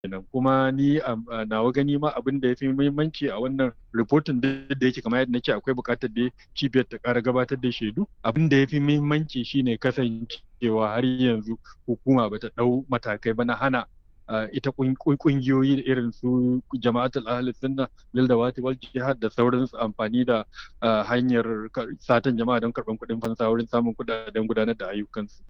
kenan kuma ni a nawa gani ma abin da ya fi muhimmanci a wannan rahoton da yake kamar yadda nake akwai buƙatar da cibiyar ta ƙara gabatar da shaidu abin da ya fi muhimmanci shine kasancewa har yanzu hukuma bata ɗau matakai ba na hana ita kungiyoyi irin su jama'atul ahli sunna lil dawati wal jihad da sauransu amfani da hanyar satan jama'a don karɓan kuɗin fansa wurin samun kuɗaɗen gudanar da ayyukansu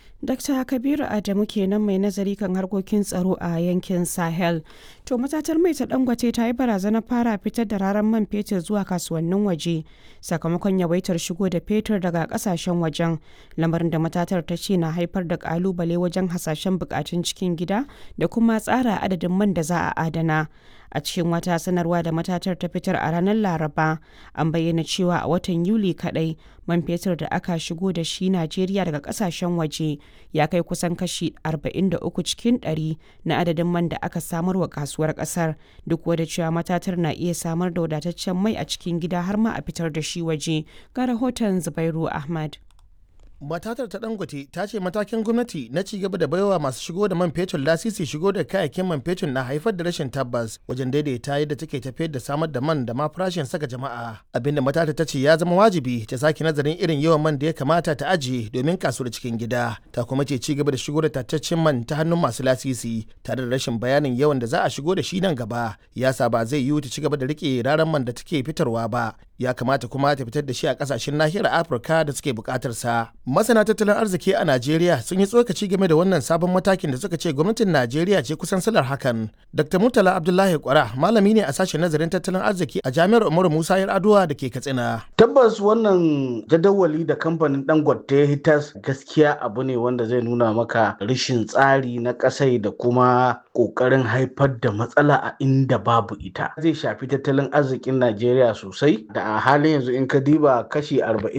Dr. Kabiru Adamu kenan mai nazari kan harkokin tsaro a yankin Sahel. To matatar mai ta Dangote ta yi barazanar fara fitar da raran man fetur zuwa kasuwannin waje sakamakon yawaitar shigo da fetur daga kasashen wajen lamarin da matatar ta ce na haifar da kalubale wajen hasashen bukatun cikin gida da kuma tsara adadin man da za a adana. a cikin wata sanarwa da matatar ta fitar a ranar laraba an bayyana cewa a watan yuli kadai man fetur da aka shigo da shi najeriya daga kasashen waje ya kai kusan kashi 43 cikin 100 na adadin man da aka samar wa kasuwar kasar duk wadda cewa matatar na iya samar da wadataccen mai a cikin gida har ma a fitar da shi waje ga rahoton zubairu ahmad matatar ta dangote ta ce matakin gwamnati na ci gaba da baiwa masu shigo da man fetur lasisi shigo da kayayyakin man fetur na haifar da rashin tabbas wajen daidaita yadda take tafiyar da samar da man da ma farashin saka jama'a abinda matatar ta ce ya zama wajibi ta sake nazarin irin yawan man da ya kamata ta ajiye domin kasuwar cikin gida ta kuma ce ci gaba da shigo da tattaccen man ta hannun masu lasisi tare da rashin bayanin yawan da za a shigo da shi nan gaba ya sa ba zai yiwu ta ci gaba da rike raran man da take fitarwa ba ya kamata kuma ta fitar da shi a kasashen nahiyar afirka da suke bukatar sa masana tattalin arziki a najeriya sun yi tsokaci game da wannan sabon matakin da suka ce gwamnatin najeriya ce kusan salar hakan dr murtala abdullahi kwara malami ne a sashen nazarin tattalin arziki a jami'ar umaru musa yar aduwa da ke katsina tabbas wannan jadawali da kamfanin dangote ya hitas gaskiya abu ne wanda zai nuna maka rashin tsari na kasai da kuma kokarin haifar da matsala a inda babu ita zai shafi tattalin arzikin najeriya sosai da a halin yanzu in ka diba kashi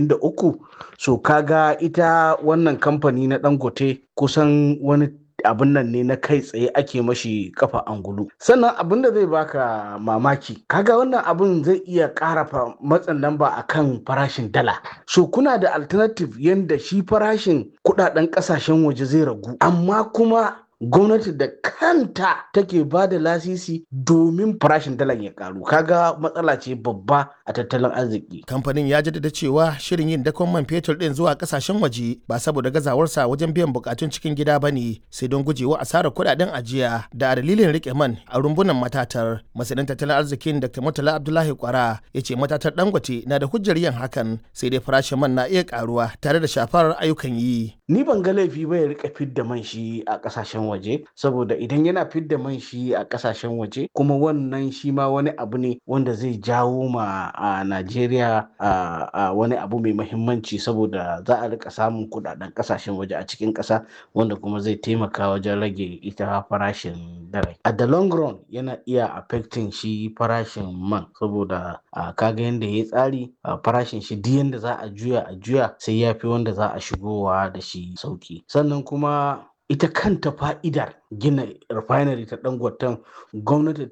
43 so kaga ita wannan kamfani na dangote kusan wani abin nan ne na kai tsaye ake mashi kafa angulu sannan abin da zai baka mamaki kaga wannan abin zai iya ƙara matsin lamba akan farashin dala so kuna da alternative yanda shi farashin kudaden kasashen waje zai ragu amma kuma gwamnati da kanta take ba da lasisi domin farashin dalar ya karu kaga matsala ce babba a tattalin arziki kamfanin ya jaddada cewa shirin yin dakon man fetur din zuwa kasashen waje ba saboda gazawarsa wajen biyan bukatun cikin gida ba ne sai don gujewa asarar kudaden ajiya da dalilin rike man a rumbunan matatar masanin tattalin arzikin dr murtala abdullahi kwara ya ce matatar dangote na da hujjar yin hakan sai dai farashin man na iya karuwa tare da shafar ayyukan yi ni ban ga laifi ba ya rika fidda man shi a kasashen waje saboda idan yana fidda man shi a kasashen waje kuma wannan shi ma wani abu ne wanda zai jawo ma a Najeriya a wani abu mai mahimmanci saboda za a rika samun kudaden kasashen waje a cikin kasa wanda kuma zai taimaka wajen rage ita farashin dare a the long run yana iya affecting shi farashin man saboda kaga yadda ya tsari farashin shi duk yadda za a juya a juya sai ya fi wanda za a shigowa da shi sauki sannan kuma ita kanta fa'idar gina refinery ta dangoton gwamnati